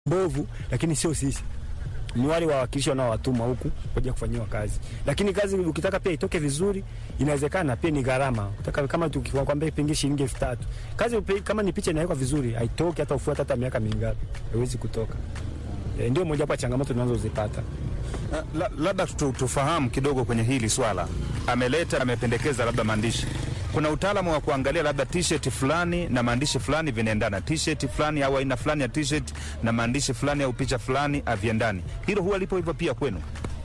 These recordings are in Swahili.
mbovu, lakini sio sisi ni wale wawakilishi wanaowatuma huku kuja kufanyiwa kazi. Lakini kazi ukitaka pia itoke vizuri, inawezekana pia ni gharama. Utaka kama tukikwambia pengine shilingi elfu tatu kazi upe, kama ni picha inawekwa vizuri, haitoki hata ufuate hata miaka mingapi, haiwezi kutoka. E, ndio moja wapo ya changamoto tunazozipata. La, labda tu, tufahamu kidogo kwenye hili swala. Ameleta amependekeza labda maandishi, kuna utaalamu wa kuangalia labda t-shirt fulani na maandishi fulani vinaendana, t-shirt fulani au aina fulani ya t-shirt na maandishi fulani au picha fulani haviendani. Hilo huwa lipo hivyo pia kwenu?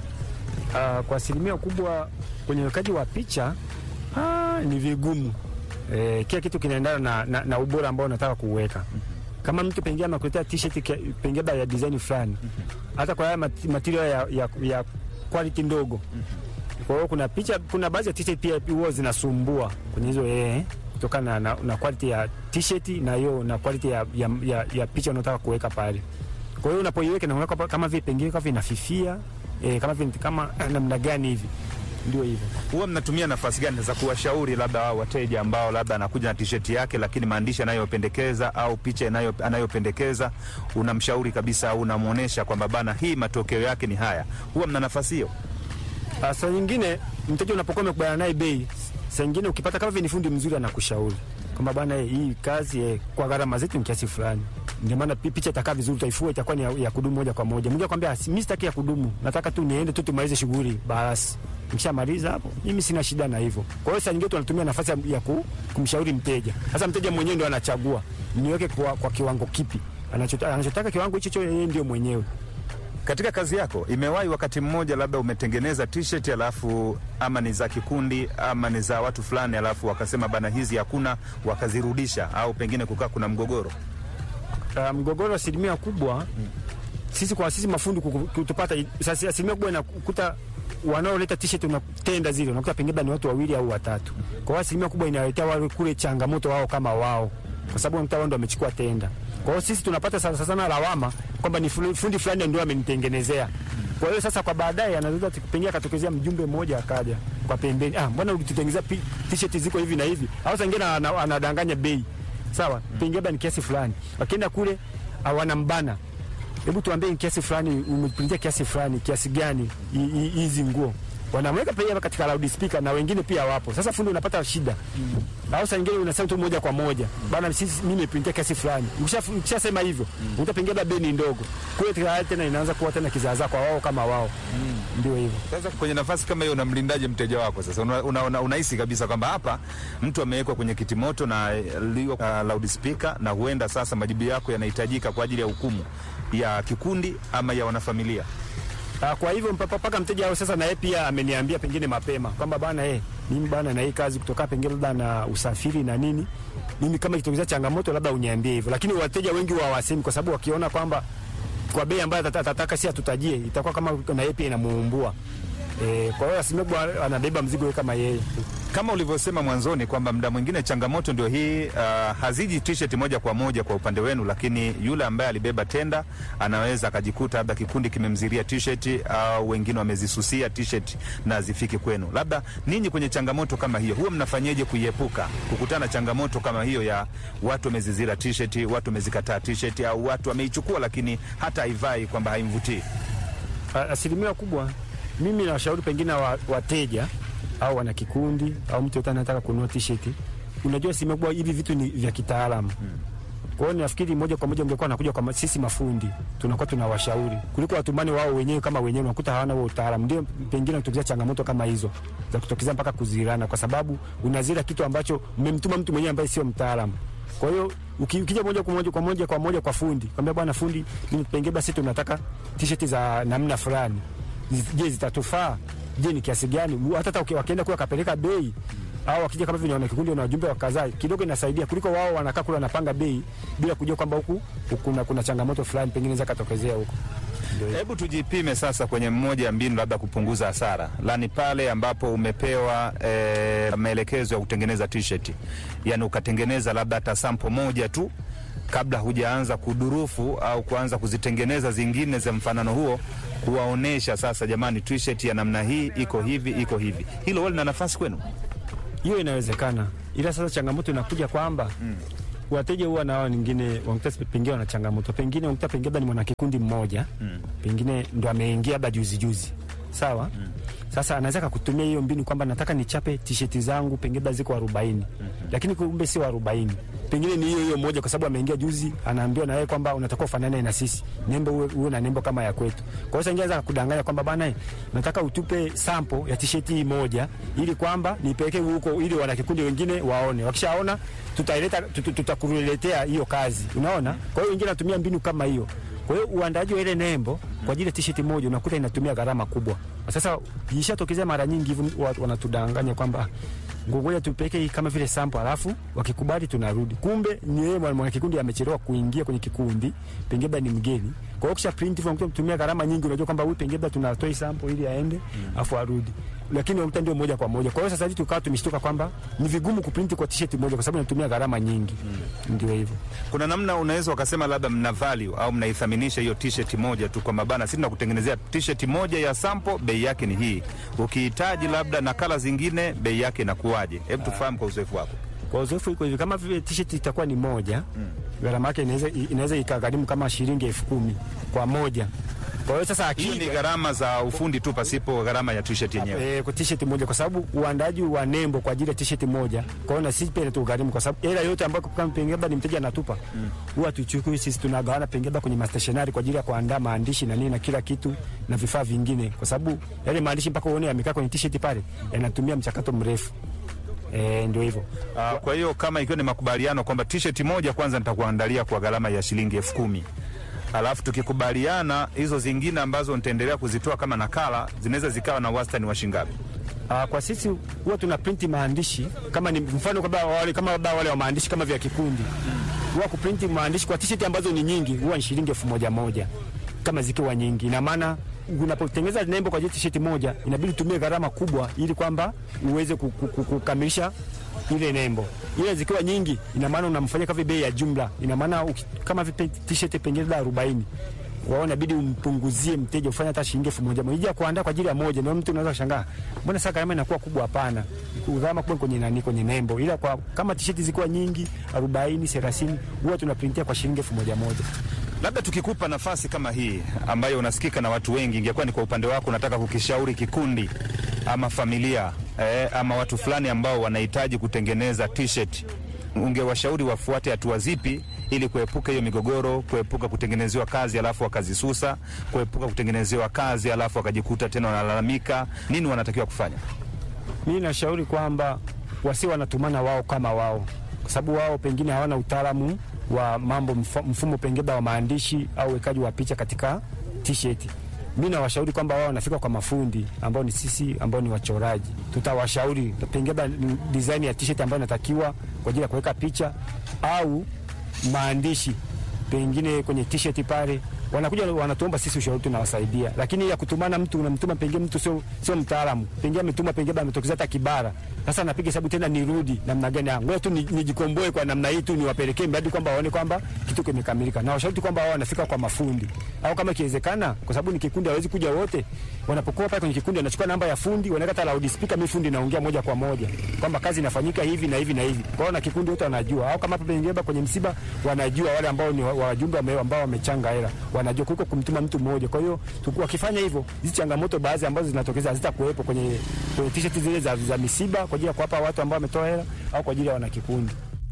Uh, kwa asilimia kubwa kwenye uwekaji wa picha ah, ni vigumu e, kila kitu kinaendana na, na, na ubora ambao unataka kuuweka. Kama mtu pengine amekuletea t-shirt pengine ya design fulani, hata kwa haya material ya, ya, ya quality ndogo kwa hiyo kuna picha, kuna baadhi ya t-shirt pia huwa zinasumbua kwenye hizo eh, kutokana na, na quality ya t-shirt na hiyo na quality ya, ya, ya, ya picha unataka kuweka pale. Kwa hiyo unapoiweka na kama vile pengine kama vinafifia eh, kama vile kama namna gani hivi, ndio hivyo. Huwa mnatumia nafasi gani za kuwashauri labda wao wateja ambao labda anakuja na t-shirt yake, lakini maandishi anayopendekeza au picha anayo, anayopendekeza unamshauri kabisa au unamwonyesha kwamba bana, hii matokeo yake ni haya. Huwa mna nafasi hiyo? Saa nyingine mteja unapokuwa umekubaliana naye bei, saa nyingine ukipata kama ni fundi mzuri anakushauri kwamba bana, hii kazi eh, kwa gharama zetu ni kiasi fulani, ndio maana picha itakaa vizuri, utaifua itakuwa ni ya, ya kudumu moja kwa moja. Mwingine akwambia mimi sitaki ya kudumu, nataka tu niende tu tumalize shughuli basi. Nikishamaliza hapo mimi sina shida na hivyo. Kwa hiyo saa nyingine tunatumia nafasi ya ku, kumshauri mteja. Sasa mteja mwenyewe ndio anachagua niweke kwa, kwa kiwango kipi anachotaka, anachotaka kiwango hicho yeye ndio mwenyewe. Katika kazi yako imewahi wakati mmoja labda umetengeneza t-shirt alafu ama ni za kikundi ama ni za watu fulani, alafu wakasema bana, hizi hakuna, wakazirudisha au pengine kukaa kuna mgogoro? Uh, mgogoro asilimia kubwa hmm. Sisi kwa sisi mafundi kutupata sasa, asilimia kubwa inakuta wanaoleta t-shirt unatenda zile unakuta pengine ni watu wawili au watatu. Kwa hiyo asilimia kubwa inaletea wale kule changamoto wao kama wao, kwa sababu unakuta wao ndio wamechukua tenda. Kwa hiyo sisi tunapata sasa sana lawama kwamba ni fundi fulani ndio amenitengenezea. Kwa hiyo sasa kwa baadaye anaweza pengine akatokezea mjumbe mmoja akaja kwa pembeni, ah, mbona ulitutengenezea t-shirt ziko hivi na hivi, au sangine anadanganya bei sawa, pengine ni kiasi fulani, wakienda kule wanambana, hebu tuambie ni kiasi fulani, umeprintia kiasi fulani, kiasi gani hizi nguo wanamweka pia katika loudspeaker na wengine pia wapo. Sasa fundi unapata shida mm. au saa nyingine unasema tu moja kwa moja bana, sisi mimi nimeprintia kiasi fulani. Ukishasema hivyo mm. utapengeza bei ni ndogo kule, tena inaanza kuwa tena kizaazaa kwa wao kama wao mm. ndio hivyo. Sasa kwenye nafasi kama hiyo, unamlindaje mteja wako? Sasa unahisi una, una, una kabisa kwamba hapa mtu amewekwa kwenye kiti moto na uh, loudspeaker na huenda sasa majibu yako yanahitajika kwa ajili ya hukumu ya kikundi ama ya wanafamilia kwa hivyo mpaka mteja wao sasa, na yeye pia ameniambia pengine mapema kwamba bana, eh, mimi bana na hii kazi kutoka pengine labda na usafiri na nini, mimi kama ikitokea changamoto labda uniambie hivyo, lakini wateja wengi wa wasemi, kwa sababu wakiona kwamba kwa bei ambayo atataka si atutajie, itakuwa kama na yeye pia inamuumbua. E, kwa hiyo asimebu anabeba mzigo kama yeye kama ulivyosema mwanzoni kwamba muda mwingine changamoto ndio hii. Uh, haziji t-shirt moja kwa moja kwa upande wenu, lakini yule ambaye alibeba tenda anaweza akajikuta labda kikundi kimemziria t-shirt au uh, wengine wamezisusia t-shirt na zifiki kwenu. Labda ninyi kwenye changamoto kama hiyo huwa mnafanyeje kuiepuka kukutana changamoto kama hiyo ya watu wamezizira t-shirt, watu wamezikataa t-shirt au watu wameichukua lakini hata haivai kwamba haimvutii? Asilimia kubwa mimi nawashauri pengine wateja au wana kikundi au mtu yote anataka kununua t-shirt, unajua simekuwa hivi vitu ni vya kitaalamu hmm. Kwa hiyo nafikiri moja kwa moja ungekuwa nakuja kwa sisi mafundi, tunakuwa tunawashauri kuliko watumani wao wenyewe kama wenyewe, unakuta hawana huo utaalamu, ndio pengine kutokea changamoto kama hizo za kutokezea mpaka kuzirana, kwa sababu unazira kitu ambacho mmemtuma mtu mwenyewe ambaye sio mtaalamu. Kwa hiyo ukija moja kwa moja kwa moja kwa moja kwa fundi, kwambia bwana fundi, mimi pengine basi tunataka t-shirt za namna fulani, je, zitatufaa Je, ni kiasi gani? Hata wakienda kule wakapeleka bei au wakija kama vile wana kikundi na wajumbe wakazaa kidogo, inasaidia kuliko wao wanakaa kule wanapanga bei bila kujua kwamba huku kuna, kuna changamoto fulani pengine inaweza katokezea huko. Hebu tujipime sasa kwenye mmoja ya mbinu labda kupunguza hasara, lani pale ambapo umepewa e, maelekezo ya kutengeneza t-shirt, yani ukatengeneza labda hata sample moja tu kabla hujaanza kudurufu au kuanza kuzitengeneza zingine za mfanano huo, kuwaonesha sasa, jamani, t-shirt ya namna hii iko hivi iko hivi. Hilo wali na nafasi kwenu? Hiyo inawezekana, ila sasa changamoto inakuja kwamba mm. wateja huwa nao wengine wanakuta pengine wana changamoto, pengine wanakuta pengine labda ni mwanakikundi mmoja Mm. pengine ndo ameingia labda juzi juzi, sawa Mm. sasa anaweza kakutumia hiyo mbinu kwamba nataka nichape tisheti zangu pengine labda ziko arobaini lakini kumbe sio arobaini pengine ni hiyo hiyo moja, kwa sababu ameingia juzi, anaambiwa na yeye kwamba unatakiwa ufanane na sisi, nembo uwe, uwe na nembo kama ya kwetu. Kwa hiyo sasa ingeweza kudanganya kwamba bana, nataka utupe sample ya tisheti hii moja, ili kwamba nipeleke huko, ili wanakikundi wengine waone. Wakishaona tutaileta, tutu- tutakuletea hiyo kazi, unaona. Kwa hiyo wengine natumia mbinu kama hiyo. Kwa hiyo uandaaji wa ile nembo kwa ajili ya tisheti moja unakuta inatumia gharama kubwa. Sasa ishatokezea mara nyingi hivyo, watu wanatudanganya kwamba ngogoja tupeke hii kama vile sample, alafu wakikubali tunarudi. Kumbe ni yeye mwana mwana kikundi amechelewa kuingia kwenye kikundi, pengine labda ni mgeni. Kwa hiyo kisha print hivyo unakuta kutumia gharama nyingi, unajua kwamba huyu pengine labda tunatoa hii sample ili aende afu arudi, lakini unakuta ndio moja kwa moja. Kwa hiyo sasa hivi tukawa tumeshtuka kwamba ni vigumu kuprint kwa t-shirt moja kwa sababu inatumia gharama nyingi. Ndio hivyo. Kuna namna unaweza ukasema labda mna value au mnaithaminisha hiyo t-shirt moja tu, kwamba bana, sisi tunakutengenezea t-shirt moja ya sample, bei yake ni hii. Ukihitaji labda nakala zingine, bei yake inakuwaje? Hebu tufahamu kwa uzoefu wako. Kwa uzoefu iko hivi, kama vile t-shirt itakuwa ni moja gharama yake inaweza inaweza ikagharimu kama shilingi elfu kumi kwa moja. Kwa hiyo sasa Hiyo ni akija gharama za ufundi tu, pasipo gharama ya t-shirt yenyewe. Eh, kwa t-shirt moja kwa sababu uandaji wa nembo kwa ajili ya t-shirt moja. Kwa hiyo na sisi pia inatugharimu kwa sababu hela yote ambayo kama pengine labda ni mteja anatupa. Huwa tuchukui sisi tunagawana pengine labda kwenye stationery kwa ajili ya kuandaa maandishi na nini na kila kitu na vifaa vingine kwa sababu yale maandishi mpaka uone yamekaa kwenye t-shirt pale yanatumia mchakato mrefu. Eh, ndio hivyo. Ah, kwa hiyo kama ikiwa ni makubaliano kwamba t-shirt moja kwanza nitakuandalia kwa gharama ya shilingi elfu kumi alafu tukikubaliana hizo zingine ambazo nitaendelea kuzitoa kama nakala zinaweza zikawa na wastani wa shingapi? Ah, kwa sisi huwa tuna printi maandishi kama ni mfano kwamba wale kama labda wale wa maandishi kama vya kikundi huwa kuprinti maandishi kwa t-shirt ambazo ni nyingi huwa ni shilingi elfu moja moja kama zikiwa nyingi. Ina maana unapotengeneza nembo kwa ajili ya t-shirt moja inabidi utumie gharama kubwa ili kwamba uweze ku- ku- ku- kukamilisha ile nembo. Ile zikiwa nyingi, ina maana unamfanyia kama bei ya jumla. Ina maana uki- kama vipe t-shirt pengine labda 40 wao inabidi umpunguzie mteja ufanye hata shilingi elfu moja moja kuandaa kwa ajili ya moja. Ndio mtu unaweza kushangaa, mbona sasa gharama inakuwa kubwa? Hapana, gharama kubwa kwenye nani, kwenye nembo, ila kwa kama tisheti zikiwa nyingi 40 30, huwa tunaprintia kwa shilingi elfu moja moja. Labda tukikupa nafasi kama hii ambayo unasikika na watu wengi, ingekuwa ni kwa upande wako, unataka kukishauri kikundi ama familia eh, ama watu fulani ambao wanahitaji kutengeneza t-shirt, ungewashauri wafuate hatua zipi ili kuepuka hiyo migogoro, kuepuka kutengenezewa kazi alafu wakazisusa, kuepuka kutengenezewa kazi alafu wakajikuta tena wanalalamika? Nini wanatakiwa kufanya? Mimi nashauri kwamba wasi wanatumana wao kama wao, kwa sababu wao pengine hawana utaalamu wa mambo mf- mfumo pengine wa maandishi au wekaji wa picha katika t-shirt. Mimi nawashauri kwamba wao wanafika kwa mafundi ambao ni sisi ambao ni wachoraji, tutawashauri pengine design ya t-shirt ambayo inatakiwa kwa ajili ya kuweka picha au maandishi pengine kwenye t-shirt pale wanakuja wanatuomba sisi ushauri, tunawasaidia. Lakini ya kutumana mtu unamtuma pengine mtu sio sio mtaalamu, pengine ametuma pengine ametokeza hata Kibara, sasa napiga hesabu tena nirudi namna gani? Ah, Ngoja tu ni- nijikomboe kwa namna hii tu, niwapelekee mradi kwamba waone kwamba kitu kimekamilika, na washauri kwamba wao wanafika kwa mafundi au kama ikiwezekana, kwa sababu ni kikundi, hawezi kuja wote. Wanapokuwa pale kwenye kikundi, wanachukua namba ya fundi, wanaweka hata loudspeaker, mimi fundi naongea moja kwa moja kwamba kazi inafanyika hivi na hivi na hivi. Kwa hiyo na kikundi wote wanajua, au kama hapa pengine kwenye msiba wanajua, wale ambao ni wa- wajumbe wame- ambao wamechanga hela wanajua kuliko kumtuma mtu mmoja. Kwa hiyo tuku- wakifanya hivyo, hizi changamoto baadhi ambazo zinatokeza hazitakuwepo kwenye kwenye t-shirt zile za, za misiba kwa ajili ya kuwapa watu ambao wametoa hela au kwa ajili ya wanakikundi.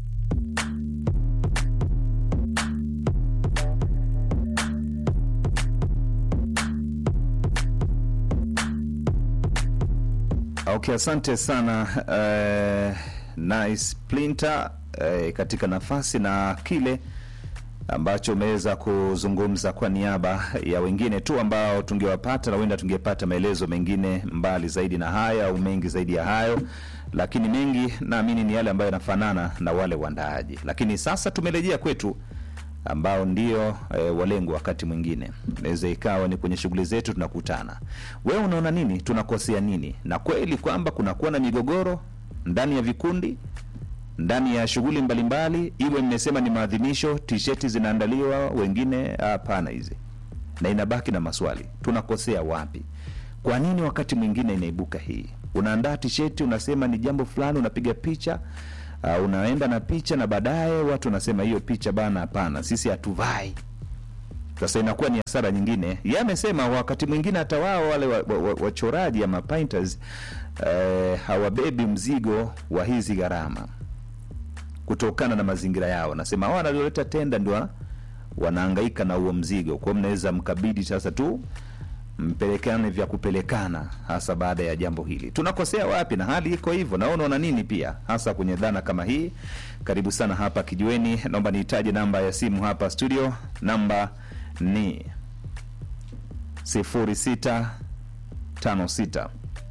Okay, asante sana eh, Nice Plinter eh, katika nafasi na kile ambacho umeweza kuzungumza kwa niaba ya wengine tu ambao tungewapata na huenda tungepata maelezo mengine mbali zaidi na haya au mengi zaidi ya hayo, lakini mengi naamini ni yale ambayo yanafanana na wale waandaaji. Lakini sasa tumerejea kwetu ambao ndio e, walengwa. Wakati mwingine inaweza ikawa ni kwenye shughuli zetu tunakutana, wewe unaona nini, tunakosea nini? Na kweli kwamba kunakuwa na migogoro ndani ya vikundi, ndani ya shughuli mbalimbali, iwe mmesema ni maadhimisho, tisheti zinaandaliwa, wengine hapana hizi, na inabaki na maswali, tunakosea wapi? Kwa nini wakati mwingine inaibuka hii? Unaandaa tisheti, unasema ni jambo fulani, unapiga picha uh, unaenda na picha na baadaye watu wanasema hiyo picha bana, hapana, sisi hatuvai. Sasa inakuwa ni hasara nyingine. Yeye amesema wakati mwingine hata wao wale wachoraji wa, wa, wa ama painters eh, hawabebi mzigo wa hizi gharama kutokana na mazingira yao. Nasema hao wanaoleta tenda ndio wanahangaika na huo mzigo, kwa hiyo mnaweza mkabidi sasa tu mpelekane vya kupelekana, hasa baada ya jambo hili. Tunakosea wapi? Na hali iko hivyo, na unaona nini pia hasa kwenye dhana kama hii? Karibu sana hapa Kijiweni. Naomba nihitaji namba ya simu hapa studio, namba ni sifuri sita tano sita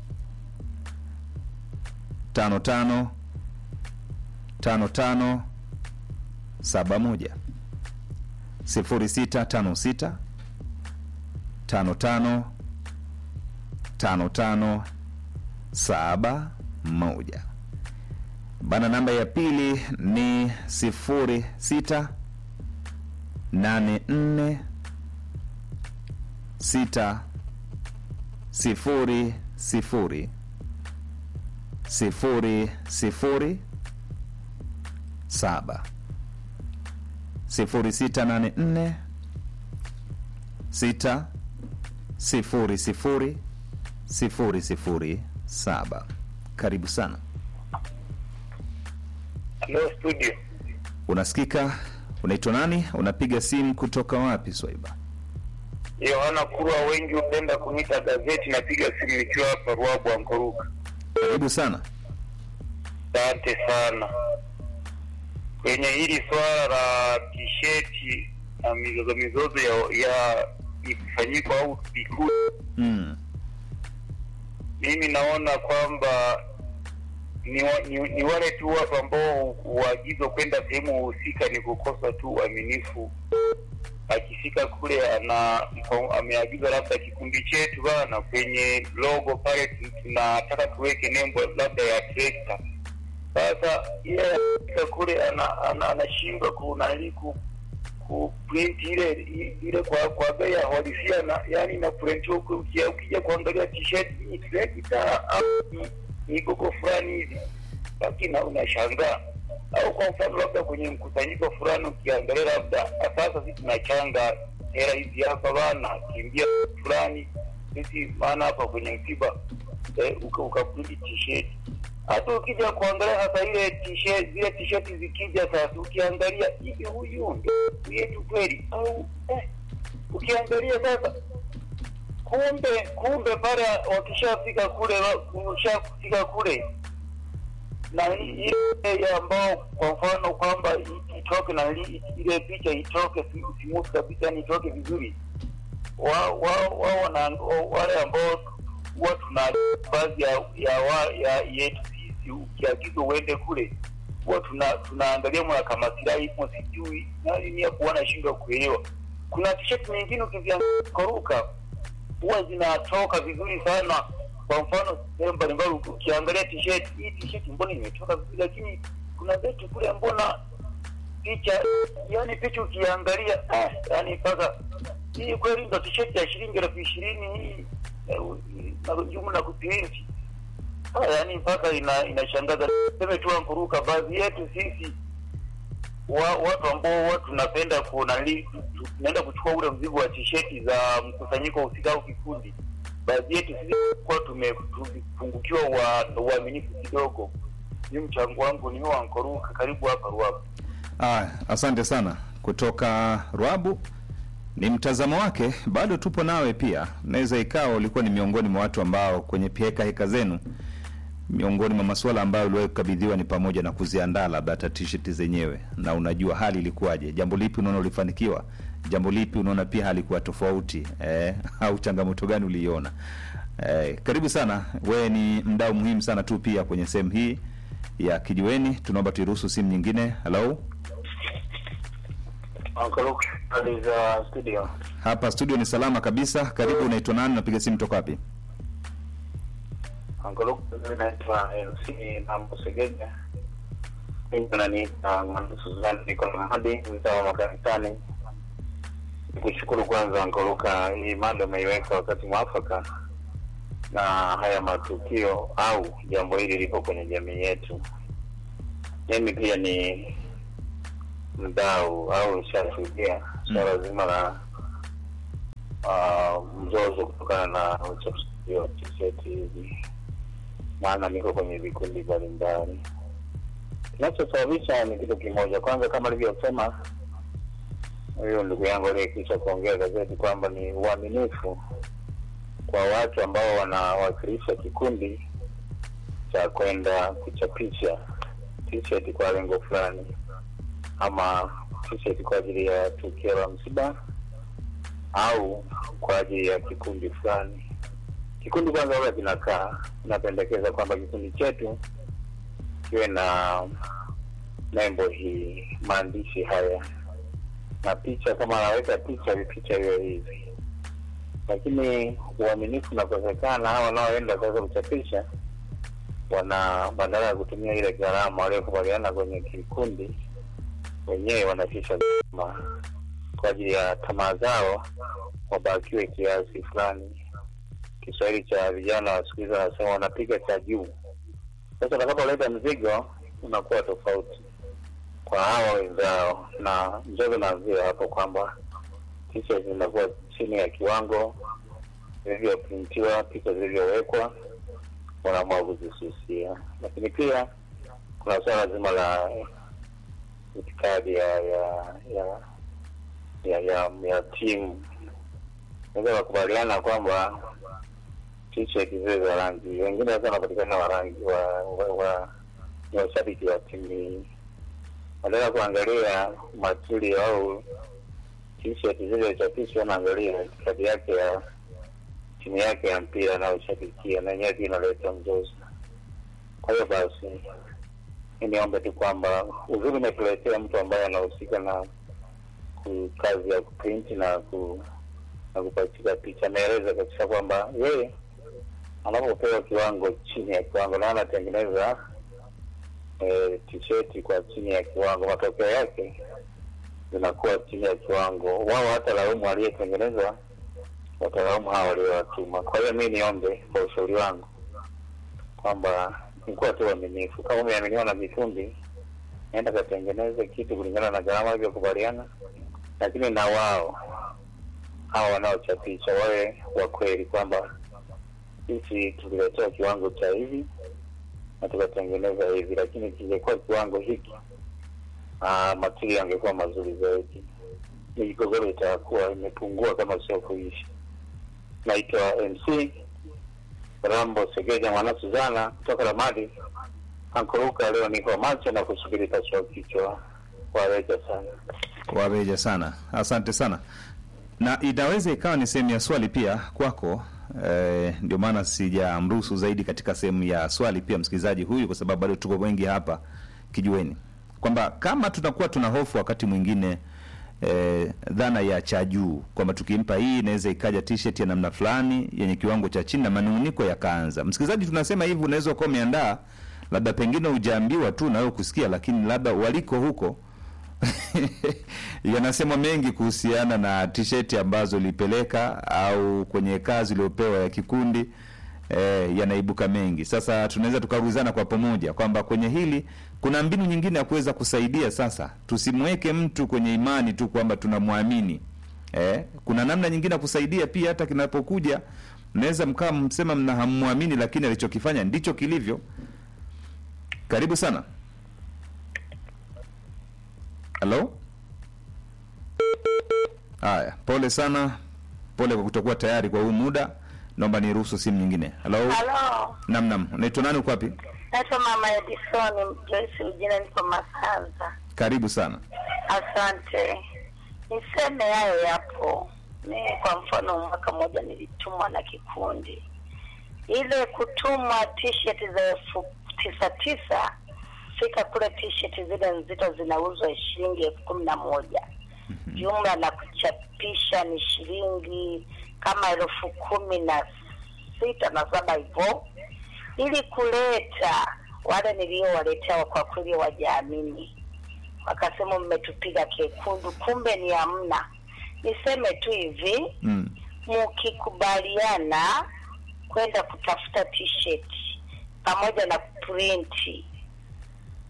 tano tano tano tano saba moja sifuri sita tano sita tano tano tano tano saba moja bana. Namba ya pili ni sifuri sita nane nne sita sifuri sifuri sifuri sifuri saba sifuri sita nane nne sita sifuri sifuri sifuri sifuri saba. Karibu sana. Hello studio. Unasikika? Unaitwa nani? Unapiga simu kutoka wapi, Swaiba? Yohana Kurwa, wengi hupenda kuniita gazeti. Napiga simu nikiwa hapa Ruabu Ankoruka. Karibu sana. Asante sana. Kwenye hili swala la tisheti na mizozo mizozo ya, ya ikifanyika au vikundi, Mm. mimi naona kwamba ni, wa, ni, ni wale tu watu ambao uagizo kwenda sehemu husika ni kukosa tu uaminifu. Akifika kule ana ameagiza labda kikundi chetu bana, kwenye logo pale tu- tunataka tuweke nembo labda ya trekta. Sasa yeye akifika kule ana- ana- anashindwa kunali ku kuprint ile ile kwa kwa bei ya halisia na yani na print huko ukija, ukija kuangalia t-shirt ni trekta au ni- ni gogo fulani hivi, lakini unashangaa au kwa mfano labda kwenye mkusanyiko fulani ukiangalia labda sasa sisi tunachanga hela hizi hapa bana kimbia fulani sisi maana hapa kwenye msiba eh, uka- ukaprint t-shirt hata ukija kuangalia sasa ile t-shirt zile t-shirt zikija sasa ukiangalia hivi huyu ndio yetu kweli au eh, ukiangalia sasa kumbe kumbe pale wakishafika kule wakishafika kule na i- ile ambao kwa mfano kwamba i- itoke na li- ile picha itoke si- smooth kabisa ni itoke vizuri wao wa, wa, wana wale ambao huwa tuna baadhi ya ya, wa, ya yetu sisi ukiagiza uende kule huwa tuna tunaangalia mwana kama silahi ipo sijui nani ni hapo wanashindwa kuelewa kuna t-shirt nyingine ukiziangalia huwa zinatoka vizuri sana kwa mfano sehemu mbalimbali ukiangalia t-shirt hii t-shirt mbona imetoka vizuri lakini kuna zetu kule mbona picha yani picha ukiangalia ah, yani mpaka hii kweli ndo t-shirt ya shilingi elfu ishirini hii eh, na jumla kupirinti ah, yani mpaka ina inashangaza seme tu ankuruka baadhi yetu sisi wa, watu ambao huwa tunapenda kunali tunaenda kuchukua ule mzigo wa tisheti za mkusanyiko husika au kikundi baadhi yetu sisi kuwa tumepungukiwa wa uaminifu kidogo ni mchango wangu ni huo ankoruka karibu hapa ruabu Ah, asante sana kutoka Rwabu. Ni mtazamo wake, bado tupo nawe pia. Naweza ikawa ulikuwa ni miongoni mwa watu ambao kwenye heka heka zenu, miongoni mwa masuala ambayo uliwahi kukabidhiwa ni pamoja na kuziandaa labda hata t-shirt zenyewe, na unajua hali ilikuwaje. Jambo lipi unaona ulifanikiwa, jambo lipi unaona pia halikuwa tofauti eh, au changamoto gani uliiona? Eh, karibu sana, wewe ni mdau muhimu sana tu pia kwenye sehemu hii ya kijiweni. Tunaomba tuiruhusu simu nyingine. Hello? ankoruka hali za studio Hapa studio ni salama kabisa. Karibu, unaitwa nani? Napiga simu toka wapi? ankoruka mimi naitwa mc nambosegeja mimi naniita mwanasuzani niko na hadi mtaa wa makanisani nikushukuru kwanza ankoruka hii mada umeiweka wakati mwafaka na haya matukio au jambo hili lipo kwenye jamii yetu mimi pia ni mdau au nishashuhudia swala zima la uh, mzozo kutokana na uchapishaji wa tisheti hizi, maana niko kwenye vikundi mbalimbali. Kinachosababisha ni kitu kimoja. Kwanza, kama alivyosema huyo ndugu yangu aliyekisha kuongea gazeti kwamba ni uaminifu kwa watu ambao wanawakilisha kikundi cha kwenda kuchapisha t-shirt kwa lengo fulani ama t-shirt kwa ajili ya tukio la msiba au kwa ajili ya kikundi fulani. Kikundi kwanza huwa kinakaa kinapendekeza kwamba kikundi chetu kiwe na nembo hii, maandishi haya na picha, kama anaweka picha, picha hiyo hivi. Lakini uaminifu unakosekana, hao wanaoenda sasa kuchapisha wana badala ya kutumia ile gharama waliokubaliana kwenye kikundi, wenyewe wanatisha gharama kwa ajili ya tamaa zao, wabakiwe kiasi fulani. Kiswahili cha vijana wa siku hizi wanasema wanapiga cha juu. Sasa utakapoleta mzigo unakuwa tofauti kwa hawa wenzao, na mzozo naanzia hapo kwamba picha zinakuwa chini ya kiwango vilivyoprintiwa, picha zilivyowekwa wanaamua kuzisusia. Lakini pia kuna suala zima la itikadi ya ya ya ya, ya, ya timu. Naweza wakubaliana kwamba t-shirt zile za rangi, wengine sasa wanapatikana wa rangi wa wa, wa ni washabiki wa timu hii, badala kuangalia matuli au t-shirt zilizochapishwa, wanaangalia itikadi yake ya timu yake ya mpira anayoshabikia na yenyewe pia inaleta mzozo. Kwa hiyo basi, mi niombe tu kwamba uzuri umetuletea mtu ambaye anahusika na ku- kazi ya kuprinti na ku na kupachika picha. Ameeleza kabisa kwamba yeye anapopewa kiwango chini ya kiwango na anatengeneza e, tisheti kwa chini ya kiwango, matokeo yake zinakuwa chini ya kiwango. Wao hata laumu aliyetengeneza watalaumu hawa waliowatuma. Kwa hiyo mi niombe kwa ushauri wangu kwamba nikuwa tu uaminifu. Kama umeaminiwa na vikundi, naenda katengeneze kitu kulingana na gharama ilivyokubaliana, lakini na wao hawa wanaochapisha wawe wa kweli kwamba sisi tuliletewa kiwango cha hivi na tukatengeneza hivi, lakini kingekuwa kiwango hiki ah, matiri yangekuwa mazuri zaidi, migogoro itakuwa imepungua kama sio kuishi. Naitwa MC Rambo Segeja Mwana Suzana kutoka Ramadi Ankuruka. Leo niko macho na kusubiri pasua kichwa. Waweja sana. Wabeja sana, asante sana. Na inaweza ikawa ni sehemu ya swali pia kwako. Eh, ndio maana sijamruhusu zaidi katika sehemu ya swali pia msikilizaji huyu, kwa sababu bado tuko wengi hapa kijueni kwamba kama tunakuwa tuna hofu wakati mwingine eh, dhana ya cha juu kwamba tukimpa hii inaweza ikaja t-shirt ya namna fulani yenye kiwango cha chini na manunguniko yakaanza. Msikilizaji, tunasema hivi, unaweza ukawa umeandaa labda pengine hujaambiwa tu na wewe kusikia, lakini labda waliko huko yanasema mengi kuhusiana na t-shirt ambazo ulipeleka au kwenye kazi uliopewa ya kikundi eh, yanaibuka mengi. Sasa tunaweza tukaulizana kwa pamoja kwamba kwenye hili kuna mbinu nyingine ya kuweza kusaidia. Sasa tusimweke mtu kwenye imani tu kwamba tunamwamini eh, kuna namna nyingine ya kusaidia pia, hata kinapokuja mnaweza mkawa msema mna hammwamini, lakini alichokifanya ndicho kilivyo. Karibu sana. Halo. Haya, pole sana, pole kwa kutokuwa tayari kwa huu muda. Naomba niruhusu simu nyingine. Halo. Halo, Nam nam, unaitwa nani? Uko wapi? naitwa Mama Edison Joyce Ujina, niko Masanza. Karibu sana. Asante. Niseme hayo yapo. Mi kwa mfano, mwaka mmoja nilitumwa na kikundi, ile kutumwa t-shirt za elfu tisa tisa, fika kule t-shirt zile nzito zinauzwa shilingi elfu kumi na moja jumla na kuchapisha ni shilingi kama elfu kumi na sita na saba hivyo, ili kuleta wale niliowaletea kwa kweli wajaamini, wakasema mmetupiga kekundu, kumbe ni hamna. Niseme tu hivi, Mm. mkikubaliana kwenda kutafuta t-shirt pamoja na printi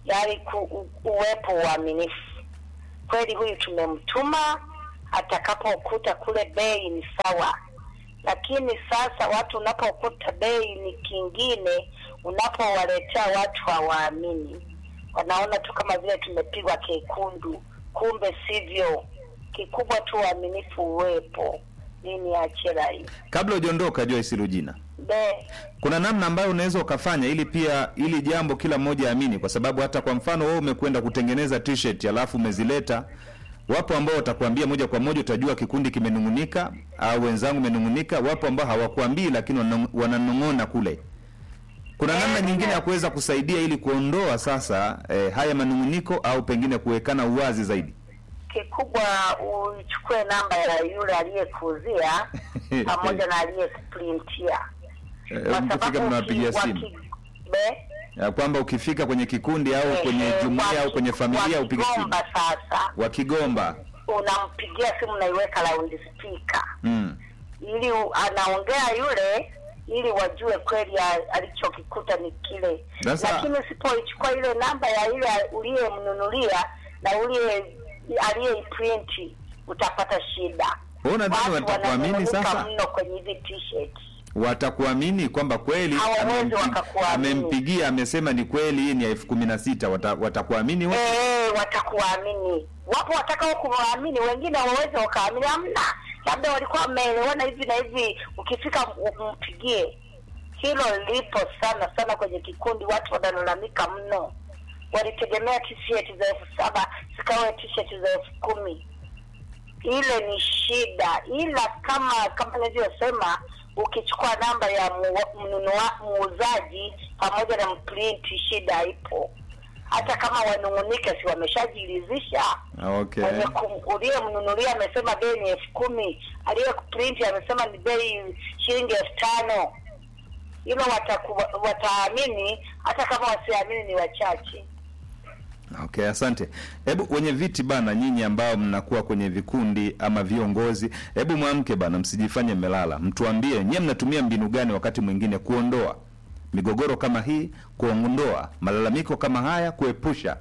yaani ku, u, uwepo uaminifu kweli, huyu tumemtuma, atakapokuta kule bei ni sawa. Lakini sasa watu unapokuta bei ni kingine, unapowaletea watu hawaamini, wanaona tu kama vile tumepigwa kekundu, kumbe sivyo. Kikubwa tu uaminifu uwepo. Nini achela hii Kabla hujaondoka Joyce Rujina, be kuna namna ambayo unaweza ukafanya ili pia ili jambo kila mmoja aamini, kwa sababu hata kwa mfano wewe umekwenda kutengeneza t-shirt alafu umezileta, wapo ambao watakuambia moja kwa moja, utajua kikundi kimenung'unika au wenzangu menung'unika. Wapo ambao hawakuambii lakini wanang- wananong'ona kule. Kuna namna Eh, nyingine ya nina- kuweza kusaidia ili kuondoa sasa eh, haya manung'uniko au pengine kuwekana uwazi zaidi. kikubwa uchukue namba ya yule aliyekuuzia pamoja na aliyekuprintia, Eh, kwa mkifika sababu mnawapigia uki- simu waki- be ya kwamba ukifika kwenye kikundi au eh, kwenye eh, jumuiya au waki- kwenye familia upige simu wakigomba sasa wakigomba. unampigia simu naiweka loud speaker Mm. ili u- anaongea yule ili wajue kweli a- alichokikuta ni kile Sasa- lakini usipoichukua ile namba ya ile uliyemnunulia na uliye aliyeiprint utapata shida Wewe unadhani Watu watakuamini wananung'unika sasa? mno kwenye hizi t-shirt watakuamini kwamba kweli Hawawezi amempi- wakakuamini. amempigia amesema ni kweli hii ni elfu kumi na sita wata, watakuamini wote? Eh, watakuamini. Wapo watakao kuwaamini, wengine hawawezi wakaamini. Hamna, labda walikuwa wameelewana hivi na hivi, ukifika m- mpigie. Hilo lipo sana sana kwenye kikundi, watu wanalalamika mno. Walitegemea t-shirt za elfu saba zikawa t-shirt za elfu kumi. Ile ni shida, ila kama kama nilivyosema, ukichukua namba ya mu- mnunua muuzaji pamoja na mprinti, shida ipo. Hata kama wanung'unika, si wameshajiridhisha Okay. mwenye kum- uliyemnunulia amesema bei ni elfu kumi aliyekuprinti amesema ni bei shilingi elfu tano hilo wataku- wataamini hata kama wasiamini ni wachache Okay, asante. Hebu wenye viti bana, nyinyi ambao mnakuwa kwenye vikundi ama viongozi, hebu mwamke bana, msijifanye mmelala, mtuambie nyie mnatumia mbinu gani wakati mwingine kuondoa migogoro kama hii, kuondoa malalamiko kama haya, kuepusha